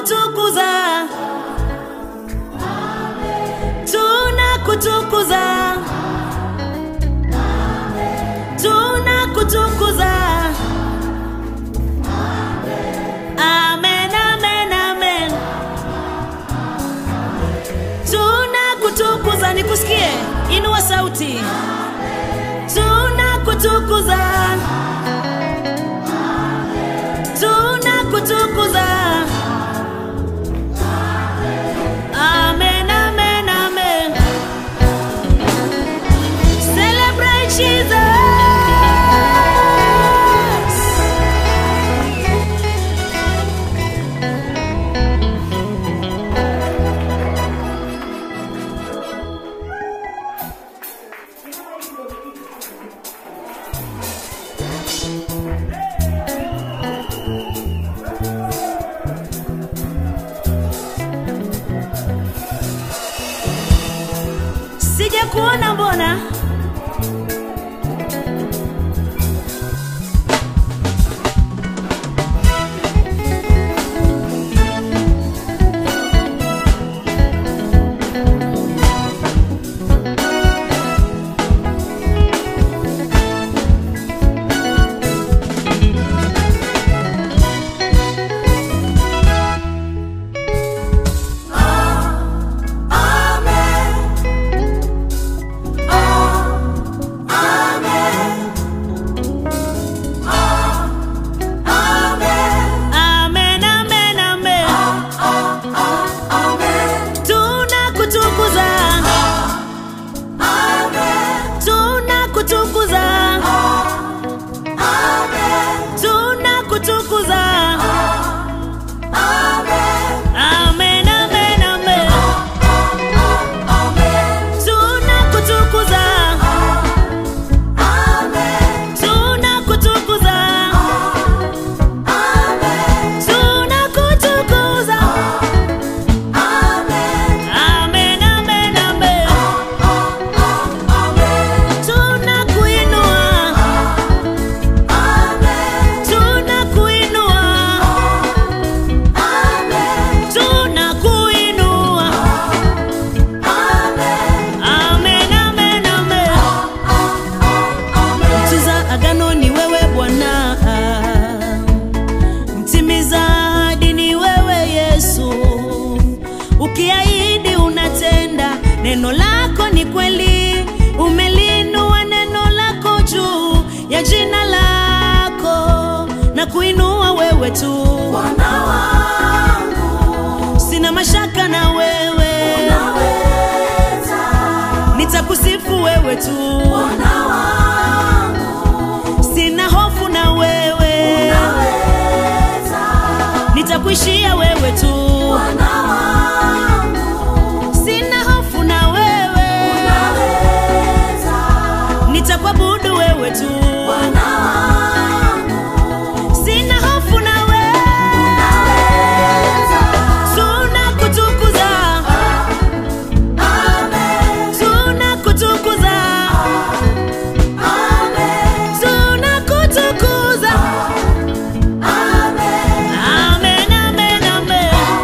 tunakutukuza tunakutukuza tunakutukuza amen amen amen tunakutukuza nikusikie inua sauti tunakutukuza tunakutukuza amen amen amen celebrate jesus sija kuona mbona amen amen amen tunakutukuza tunakutukuza tunakutukuza amen amen amen tunakutukuza tunakutukuza tunakutukuza amen amen amen tunakuinua tunakuinua tunakuinua amen amen amen mtunza agano ni wewe bwana mtimiza ahadi ni wewe yesu ukiahidi unatenda neno lako ni kweli umelinua neno lako juu ya jina lako na kuinua wewe tu Bwana wangu sina mashaka na wewe unaweza, nitakusifu wewe tu Bwana wangu sina hofu na wewe unaweza, nitakuishia wewe tu Bwana wangu sina hofu na wewe unaweza, nitakuabudu wewe tu Bwana wangu sina hofu na wewe unaweza. tunakutukuza Amen, tunakutukuza amen, tunakutukuza amen, amen amen amen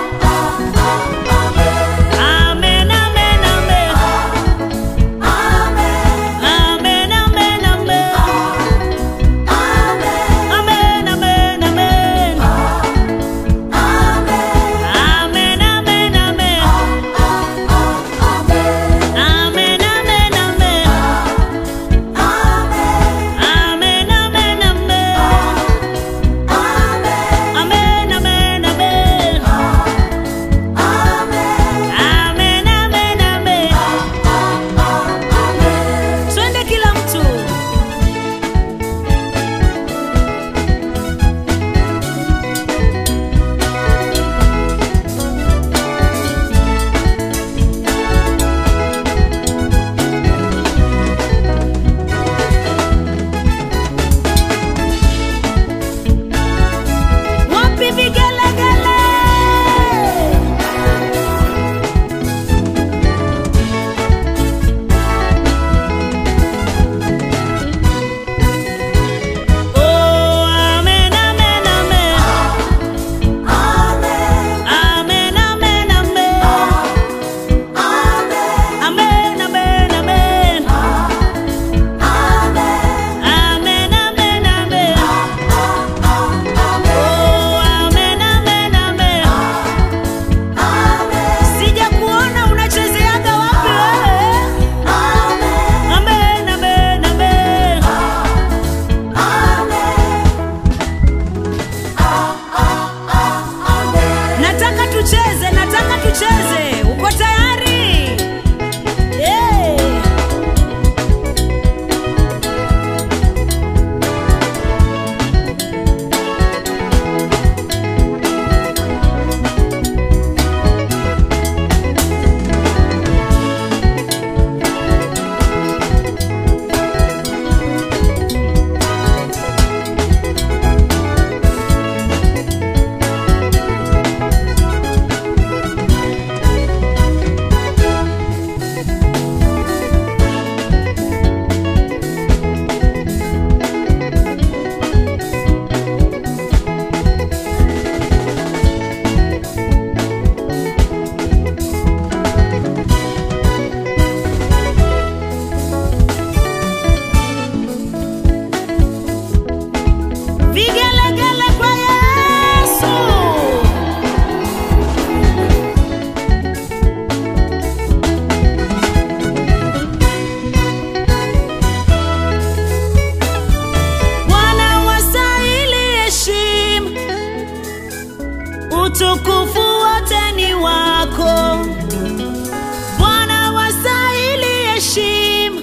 utukufu wote ni wako Bwana, wastahili heshima,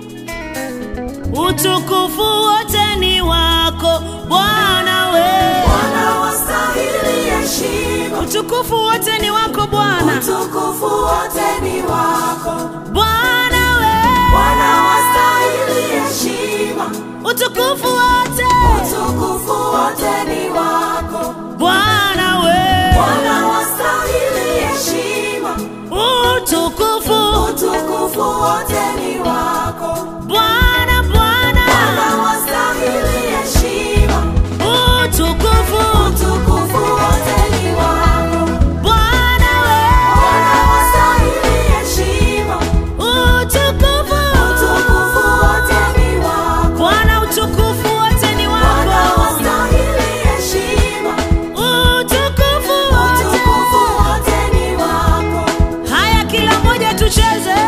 utukufu wote ni wako Bwana we, Bwana wastahili heshima, utukufu wote ni wako Bwana, utukufu wote ni wako. Bwana we, Bwana wastahili heshima, utukufu wote, utukufu wote ni wako. Bwana we, Bwana wastahili heshima, utukufu, utukufu wote ni wako. Bwana Bwana, Bwana wastahili heshima, utukufu, utukufu wote ni wako. Bwana we, Bwana wastahili heshima, utukufu, utukufu wote ni wako. Bwana, utukufu wote ni Bwana wako, wastahili heshima, utukufu utukufu wote. wote ni wako. Haya, kila mmoja tucheze.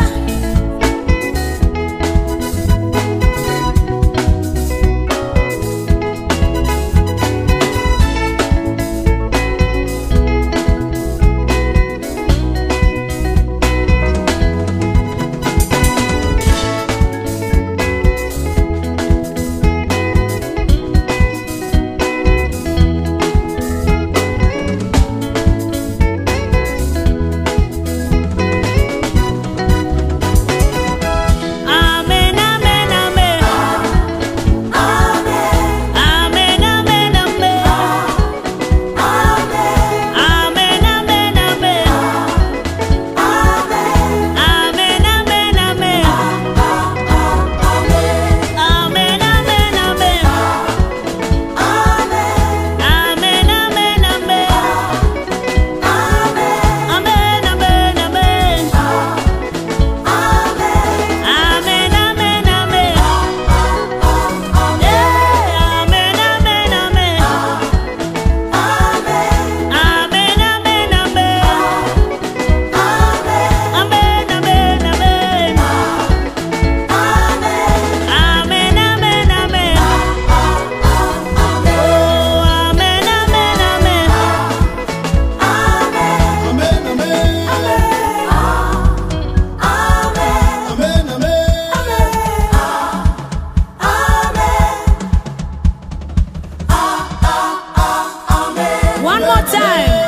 Amen, amen, amen. Amen, Amen, amen, amen. amen, Amen, amen, amen. amen, Amen, amen, amen. amen, Amen, amen, amen. amen, Amen, amen, amen. amen, Amen, amen, amen. Amen, amen, amen. Yeah, amen, amen, amen. Amen, amen, amen. Amen, amen, amen. Amen, amen, amen. Oh, amen, amen, amen. Amen, amen. Amen, amen. One more time.